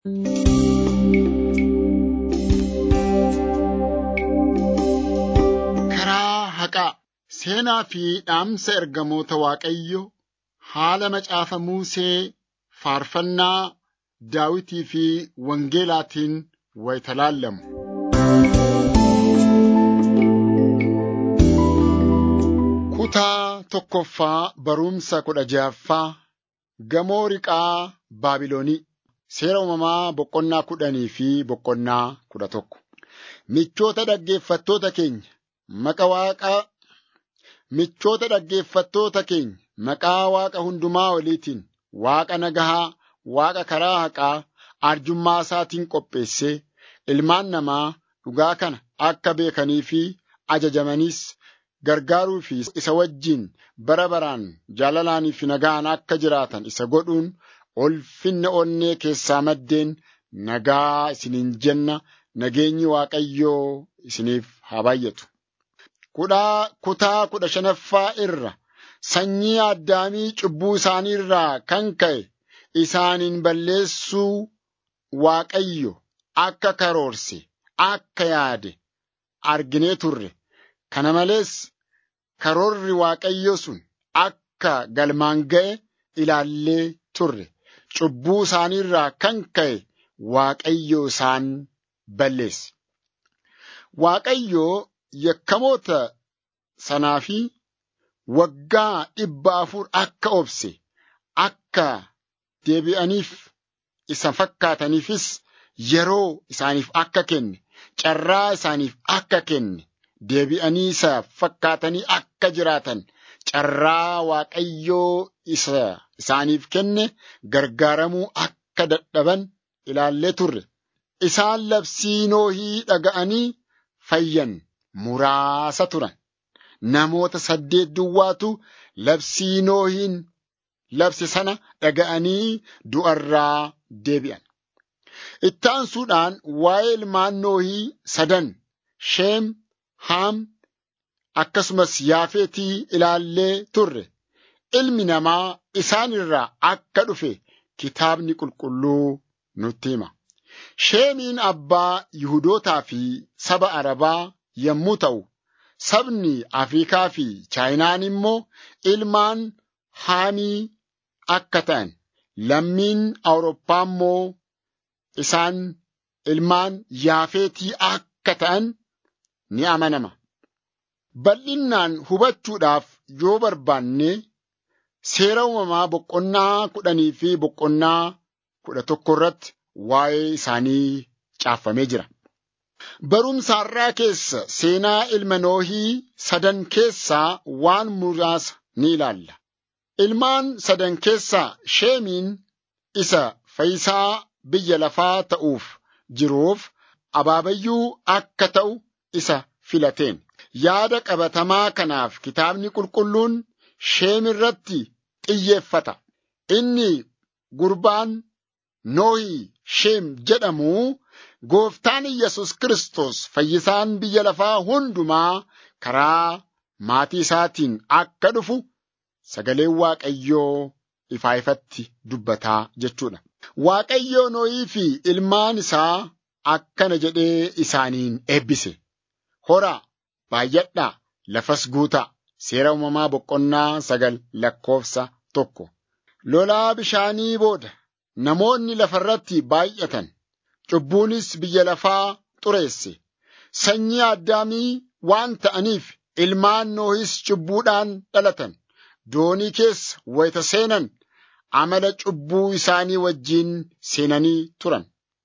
Karaa haqaa seenaa fi dhaamsa ergamoota Waaqayyo haala macaafa Musee faarfannaa Daawitii fi Wangeelaatiin wayita laallamu. Kutaa tokkoffaa barumsa kudha ja'affaa Gamoo Riqaa Baabilonii Seera uumamaa boqonnaa kudhanii fi boqonnaa kudha tokko. Michoota dhaggeeffattoota keenya Maqa Waaqaa Michoota dhaggeeffattoota keenya maqaa Waaqa hundumaa oliitiin Waaqa nagahaa, Waaqa karaa haqaa, arjummaa isaatiin qopheessee ilmaan namaa dhugaa kana akka beekanii fi ajajamaniis gargaaruu fi isa wajjin bara baraan jaalalaanii fi nagaan akka jiraatan isa godhuun ulfinna onnee keessaa maddeen nagaa isiniin jenna nageenyi Waaqayyoo isiniif haa baay'atu. Kutaa kudha shanaffaa irra sanyii addaamii cubbuu isaanii irraa kan ka'e isaaniin balleessuu Waaqayyo akka karoorse akka yaade arginee turre. Kana malees karoorri Waaqayyo sun akka galmaan ga'e ilaallee turre. Cubbuu isaanii irraa kan ka'e Waaqayyo isaan balleesse. Waaqayyo yakkamoota sanaa fi waggaa dhibba afur akka obse akka deebi'aniif isa fakkaataniifis yeroo isaaniif akka kenne carraa isaaniif akka kenne deebi'anii isa fakkaatanii akka jiraatan carraa Waaqayyoo isa isaaniif kenne gargaaramuu akka dadhaban ilaallee turre. Isaan labsii noohii dhaga'anii fayyan muraasa turan. Namoota saddeet duwwaatu labsii noohiin labse sana dhaga'anii du'arraa deebi'an. Ittaansuudhaan waa'ee ilmaan noohii sadan Sheem, Haam akkasumas Yaafeetii ilaallee turre. Ilmi namaa isaan irraa akka dhufe kitaabni qulqulluu nutti hima. Sheemiin abbaa Yihudootaa fi saba Arabaa yommuu ta'u, sabni Afriikaa fi Chaayinaan immoo ilmaan Haamii akka ta'an, lammiin Awurooppaa immoo isaan ilmaan Yaafeetii akka ta'an ni amanama. Bal'innaan hubachuudhaaf yoo barbaanne seera uumamaa boqonnaa kudhanii fi boqonnaa kudha tokko irratti waa'ee isaanii caafamee jira. Barumsa har'aa keessa seenaa ilma noohii sadan keessaa waan muraasa ni ilaalla. Ilmaan sadan keessaa sheemiin isa fayyisaa biyya lafaa ta'uuf jiruuf abaabayyuu akka ta'u isa filateen. Yaada qabatamaa kanaaf kitaabni qulqulluun sheem irratti xiyyeeffata. Inni gurbaan Noohii Sheem jedhamu gooftaan Iyyasuus Kiristoos fayyisaan biyya lafaa hundumaa karaa maatii isaatiin akka dhufu sagaleen Waaqayyoo ifaa ifatti dubbataa jechuudha. Waaqayyoo Noohii fi ilmaan isaa akkana jedhee isaaniin eebbise. Horaa, baay'adhaa, lafas guutaa. Seera uumamaa boqonnaa sagal lakkoofsa tokko. Lolaa bishaanii booda namoonni lafarratti baay'atan. Cubbuunis biyya lafaa xureesse. Sanyii addaamii waan ta'aniif ilmaan noohis cubbuudhaan dhalatan. Doonii keessa wayita seenan amala cubbuu isaanii wajjiin seenanii turan.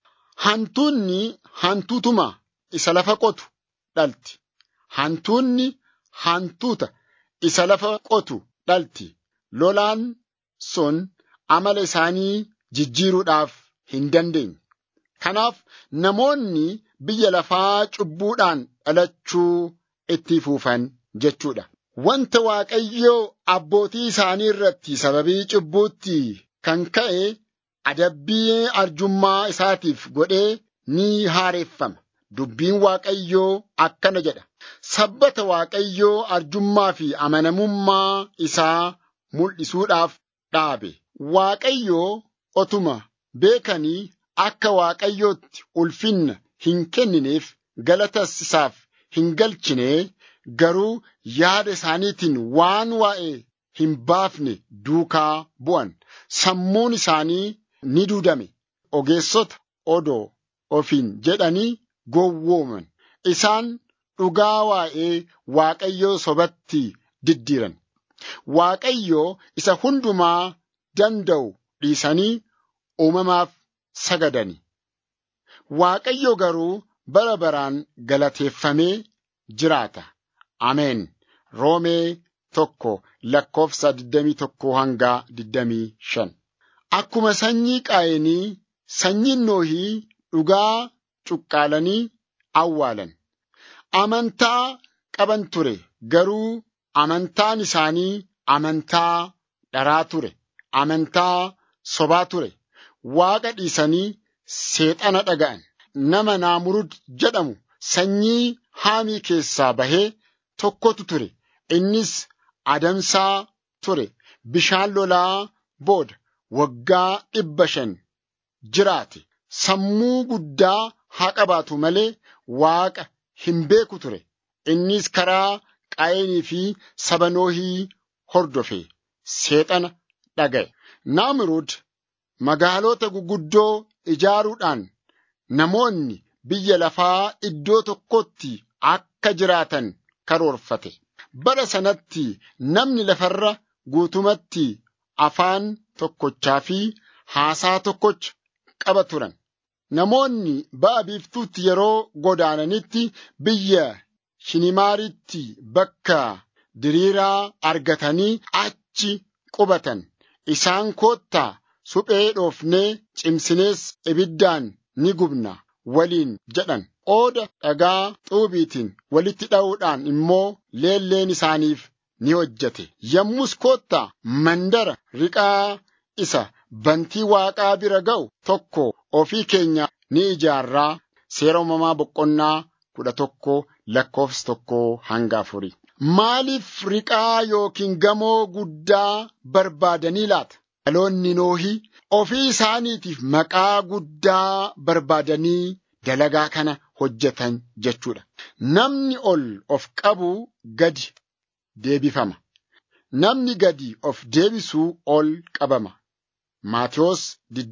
Hantuunni hantuutuma isa lafa qotu dhalti. Hantuunni hantuuta isa lafa qotu dhalti. Lolaan sun amala isaanii jijjiiruudhaaf hin dandeenye. Kanaaf namoonni biyya lafaa cubbuudhaan dhalachuu itti fuufan jechuudha. Wanta Waaqayyoo abbootii isaanii irratti sababii cubbuutti kan ka'e adabbii arjummaa isaatiif godhee ni haareeffama. Dubbiin Waaqayyoo akkana jedha. Sabbata Waaqayyoo arjummaa fi amanamummaa isaa mul'isuudhaaf dhaabe. Waaqayyoo otuma beekanii akka Waaqayyootti ulfinna hin kennineef galatas isaaf hin galchine garuu yaada isaaniitiin waan waa'ee hin baafne duukaa bu'an sammuun isaanii ni duudame ogeessota odoo ofiin jedhanii gowwooman isaan dhugaa waa'ee Waaqayyoo sobatti diddiiran Waaqayyoo isa hundumaa danda'u dhiisanii uumamaaf sagadani. Waaqayyo garuu bara baraan galateeffamee jiraata. Ameen. Roomee tokko lakkoofsa 21 hanga 25. Akkuma sanyii qaayinii sanyiin noohii dhugaa cuqqaalanii awwaalan. Amantaa qaban ture garuu amantaan isaanii amantaa dharaa ture. Amantaa sobaa ture. Waaqa dhiisanii seexana dhaga'an. Nama naamurud jedhamu sanyii haamii keessaa bahee tokkotu ture. Innis adamsaa ture. Bishaan lolaa booda waggaa dhibba shan jiraate. Sammuu guddaa haa qabaatu malee Waaqa hin beeku ture. Innis karaa qaayinii fi saba noohii hordofe. Seexana dhaga'e. Naamurud magaalota guguddoo ijaaruudhaan namoonni biyya lafaa iddoo tokkotti akka jiraatan karoorfate. Bara sanatti namni lafarra guutumatti afaan tokkochaa fi haasaa tokkocha qaba turan. Namoonni ba'a biiftuutti yeroo godaananitti biyya Shinimaaritti bakka diriiraa argatanii achi qubatan. Isaan koottaa suphee dhoofnee cimsinees ibiddaan ni gubna waliin jedhan. Qooda dhagaa xuubiitiin walitti dha'uudhaan immoo leelleen isaaniif ni hojjete. Yommus koottaa mandara riqaa isa bantii waaqaa bira ga'u tokko ofii keenya ni ijaarraa seera uumamaa boqonnaa kudha tokko lakkoofsa tokko hanga afurii. Maaliif riqaa yookiin gamoo guddaa barbaadanii laata? Dhaloonni noohii ofii isaaniitiif maqaa guddaa barbaadanii dalagaa kana hojjetan jechuudha. Namni ol of qabu gadi deebifama. Namni gadi of deebisuu ol qabama. Maatiyos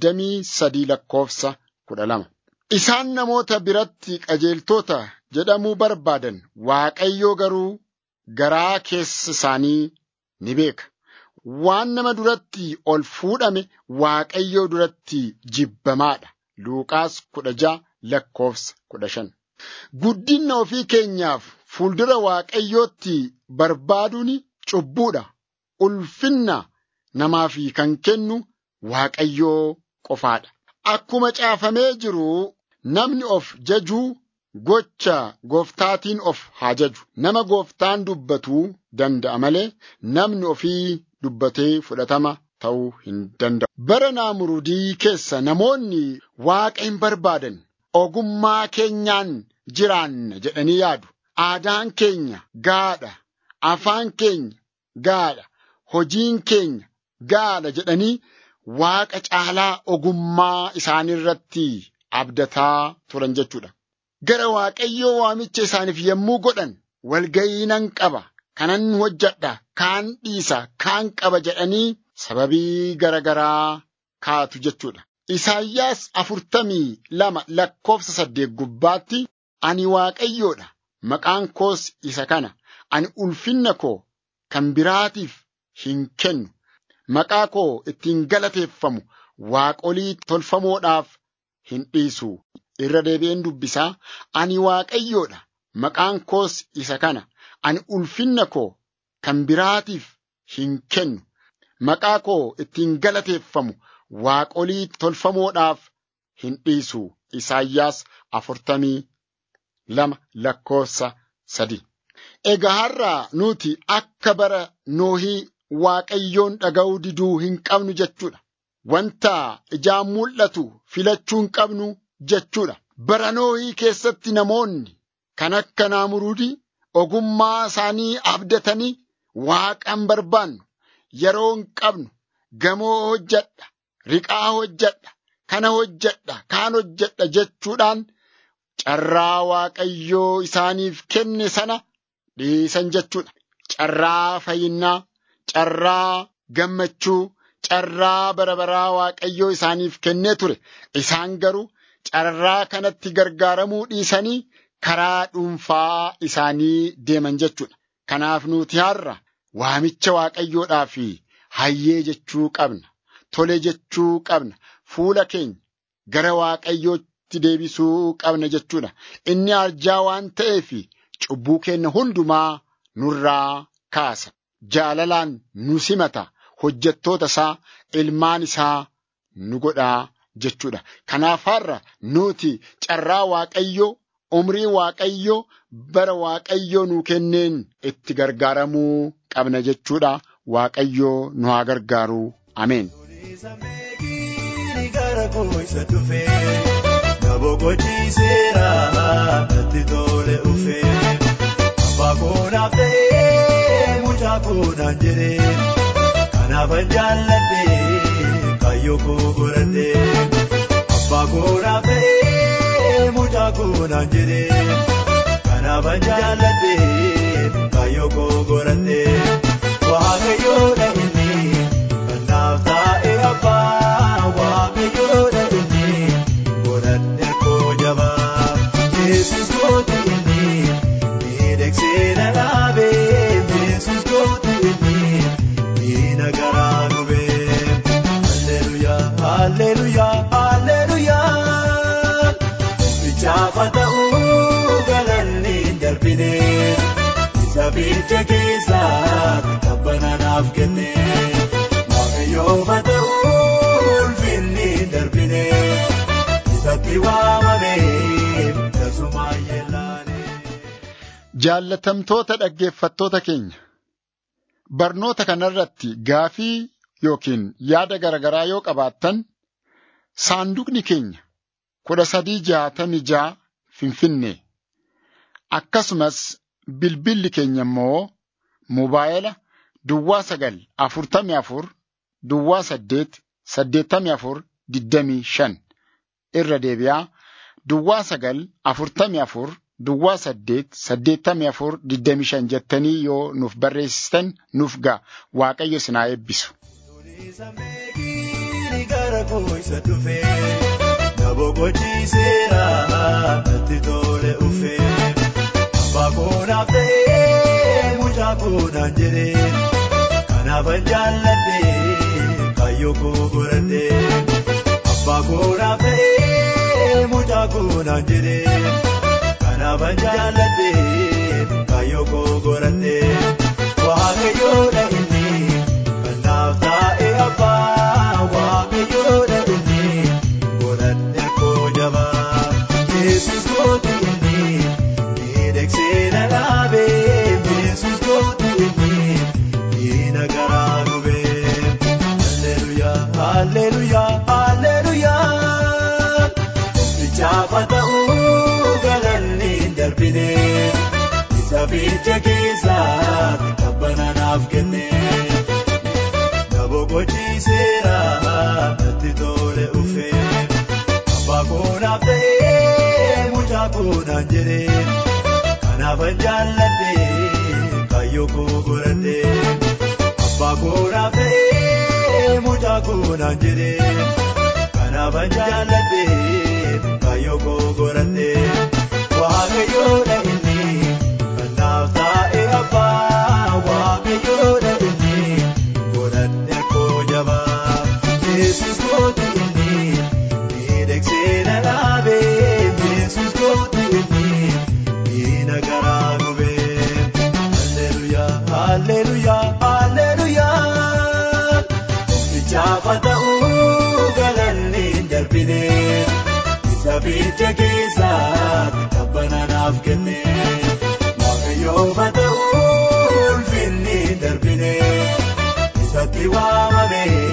23 lakkoofsa 12. Isaan namoota biratti qajeeltota jedhamuu barbaadan Waaqayyoo garuu garaa keessa isaanii ni beeka. Waan nama duratti ol fuudhame Waaqayyoo duratti jibbamaadha. Luuqaas kudha ja'a lakkoofsa kudha shan. Guddinna ofii keenyaaf fuuldura Waaqayyootti barbaaduun cubbuudha. Ulfinna namaaf kan kennu Waaqayyoo qofaadha. Akkuma caafamee jiru namni of jajuu gocha gooftaatiin of haa jaju. Nama gooftaan dubbatuu danda'a malee namni ofii dubbatee fudhatama ta'uu hin danda'u. Bara naamurudii keessa namoonni waaqa hin barbaadan ogummaa keenyaan jiraanna jedhanii yaadu. Aadaan keenya gaadha. Afaan keenya gaadha. Hojiin keenya gaadha jedhanii waaqa caalaa ogummaa isaaniirratti abdataa turan jechuudha. Gara Waaqayyoo waamicha isaaniif yommuu godhan walga'ii nan qaba, kanan hojjedha, kaan dhiisa, kaan qaba jedhanii sababii garagaraa kaatu jechuudha. Isaayyaas afurtamii lama lakkoofsa saddeet gubbaatti ani Waaqayyoodha, maqaan koos isa kana, ani ulfinna koo kan biraatiif hin kennu. Maqaa koo ittiin galateeffamu waaqolii tolfamoodhaaf hin dhiisu. Irra deebi'een dubbisaa ani waaqayyoodha maqaan koos isa kana ani ulfinna koo kan biraatiif hin kennu maqaa koo ittiin galateeffamu waaqolii tolfamoodhaaf hin dhiisu. Isaayyaas afurtamii lama lakkoofsa sadi. Egaa har'aa nuti akka bara noohii waaqayyoon dhaga'uu diduu hin qabnu jechuudha. Wanta ijaan mul'atu filachuu hin qabnu jechuudha. Bara noohii keessatti namoonni kan akka naamurudii ogummaa isaanii abdatanii waaqan barbaannu yeroo hin qabnu gamoo hojjedha riqaa hojjedha kana hojjedha kaan hojjedha jechuudhaan carraa waaqayyoo isaaniif kenne sana dhiisan jechuudha. Carraa fayyinaa, carraa gammachuu, carraa bara baraa waaqayyoo isaaniif kennee ture. Isaan garuu carraa kanatti gargaaramuu dhiisanii karaa dhuunfaa isaanii deeman jechuudha. Kanaaf nuti har'a waamicha waaqayyoodhaaf hayyee jechuu qabna. Tole jechuu qabna. Fuula keenya gara waaqayyootti deebisuu qabna jechuudha. Inni arjaa waan ta'eef cubbuu keenya hundumaa nurraa kaasa. Jaalalaan nu simata. Hojjettoota isaa, ilmaan isaa nu godhaa jechuudha. Kanaaf har'a nuti carraa waaqayyoo, umrii waaqayyoo, bara waaqayyoo nu kenneen itti gargaaramuu qabna jechuudha. Waaqayyoo nu haa gargaaru. Ameen. gara koo isa dhufe na boqochiiseera natti tole dhufe abbaa koo naaf ta'ee mucaa koo naan jedhe kanaafan jaalladhe kaayyoo koo godhadhe abbaa koo naaf ta'ee mucaa koo naan jedhe kanaafan jaalladhe kaayyoo koo godhadhe waaqayyoodha inni kan naaf taa'e abbaa waaqayyoodha inni godhadhe koo jabaa yesus kooti inni miidhagsee na dhaabe yesus kooti inni diina garaa gube halleluyaa halleluyaa halleluyaa bichaafa ta'uu galanni hin darbine isa bilcha keessaa tabbana naaf kenne waaqayyoofa ta'uu ulfinni hin darbine isatti waamame tasumaa yellaane. Jaallatamtoota dhaggeeffattoota keenya barnoota kanarratti gaafii yookiin yaada garaagaraa yoo qabaattan saanduqni keenya kudha sadii jaatamii jaa finfinnee akkasumas bilbilli keenya immoo mobaayila duwwaa sagal afurtamii afur duwwaa saddeet saddeettamii afur digdamii shan irra deebi'aa duwwaa sagal afurtamii afur duwwaa saddeet saddeettamii afur digdamii shan jettanii yoo nuuf barreessitan nuuf ga'a waaqayyo isin haa eebbisu. Sameekini gara koo isa dhufe na boqochiiseera natti tole dhufe abbaa koo naaf ta'ee mucaa koo naan jedhe kanaafan jaalladhe kaayyoo koo godhadhe abbaa koo naaf ta'ee mucaa koo naan jedhe kanaafan jaalladhe kaayyoo koo godhadhe waaqayyoodha inni kan naaf taa'e abbaa waaqayyoodha inni godhadhe koo jabaa yesus kooti inni miidhagsee na dhaabe yesus kooti inni diina garaa gube halleluyaa halleluyaa halleluyaa bichaafa ta'uu galanni hin darbine isa bilcha keessaa tabbana naaf kenne na boqochiiseera natti tole dhufe abbaa koo naaf ta'ee mucaa koo naan jedhe kanaafan jaalladhe kaayyoo koo godhadhe abbaa koo naaf ta'ee mucaa koo naan jedhe kanaafan jaalladhe kaayyoo koo godhadhe waaqayyoodha inni kan naaf taa'e abbaa waaqayyoodha inni godhadhe koo jabaa yesus kooti inni miidhagsee na dhaabe yesus kooti inni diina garaa gube halleluyaa halleluyaa halleluyaa bichaafa ta'uu galanni hin darbine isa bilcha keessaa tabbana naaf kenne waaqayyoofa ta'uu ulfinni hin darbine isatti waamame